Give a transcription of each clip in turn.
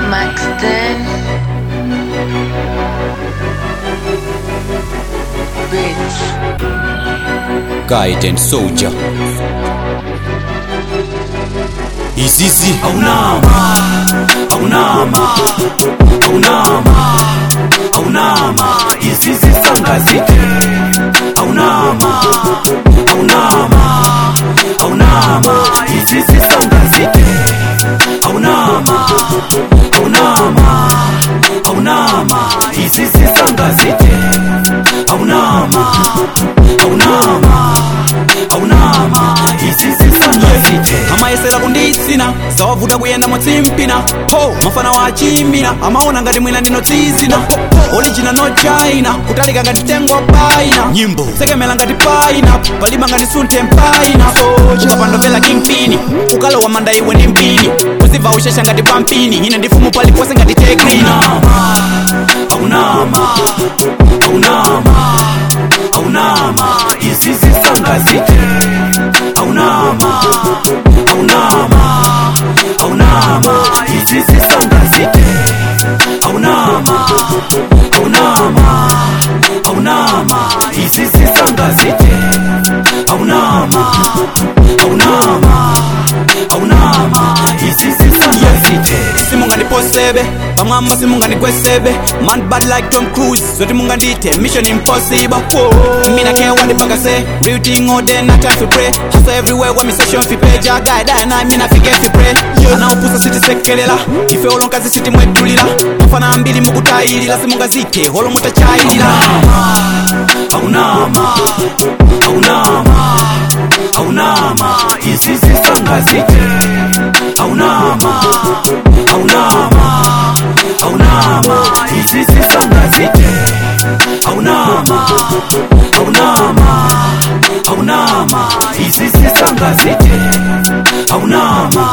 Max then. Bitch. Guidance Soldier Izizi aunama aunama aunama aunama izizi sangazike aunama aunama aunama izizi sangazike aunama aunama aunama izizi sangazike aunama aunama aunama izizi sangazike amayesera kunditsina sawavuta kuyenda motsimpina ho mafana wachimbina amaona ngati mwina ndino tsizina orijina no china kutalika ngati tengo paina Nyimbo. sekemela ngati paina palima ngati sunte mpaina ukapandovela kimpini ukalowa manda iwe ndi mpini kuziva ushesha ngati pampini ine ndifumu palipose ngati tekrina aunama aunama aunama izizi sangazike aunama aunama aunama izizi sangazike aunama aunama aunama izizi sangazike aunama aunama aunama izizi sangazike simungandiposebe pamwamba simungandikwesebe man bad like tom cruise zoti mungandite mission impossible Whoa. mina care what the bugger say real thing all day not time to pray hustle everywhere when me session fi pay ja guy die na mina fi get fi pray anaopusa siti sekelela ife olonkazi siti mwetulila mafana mbili mukutayilila simungazite holo mutachayilila aunama aunama aunama izizi sangazike aunama aunama aunama izizi sangazike aunama aunama aunama izizi sangazike aunama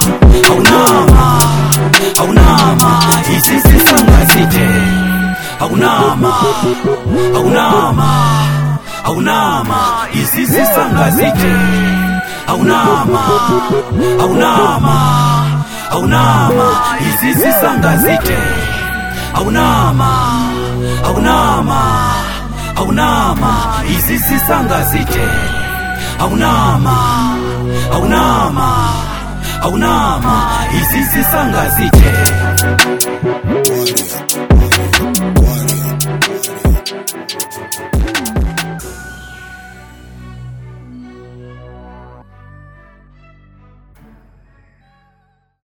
aunama aunama izizi sangazike aunama aunama aunama izizi sangazike aunama aunama aunama izizi sangazike aunama aunama aunama izizi sangazike aunama aunama aunama izizi sangazike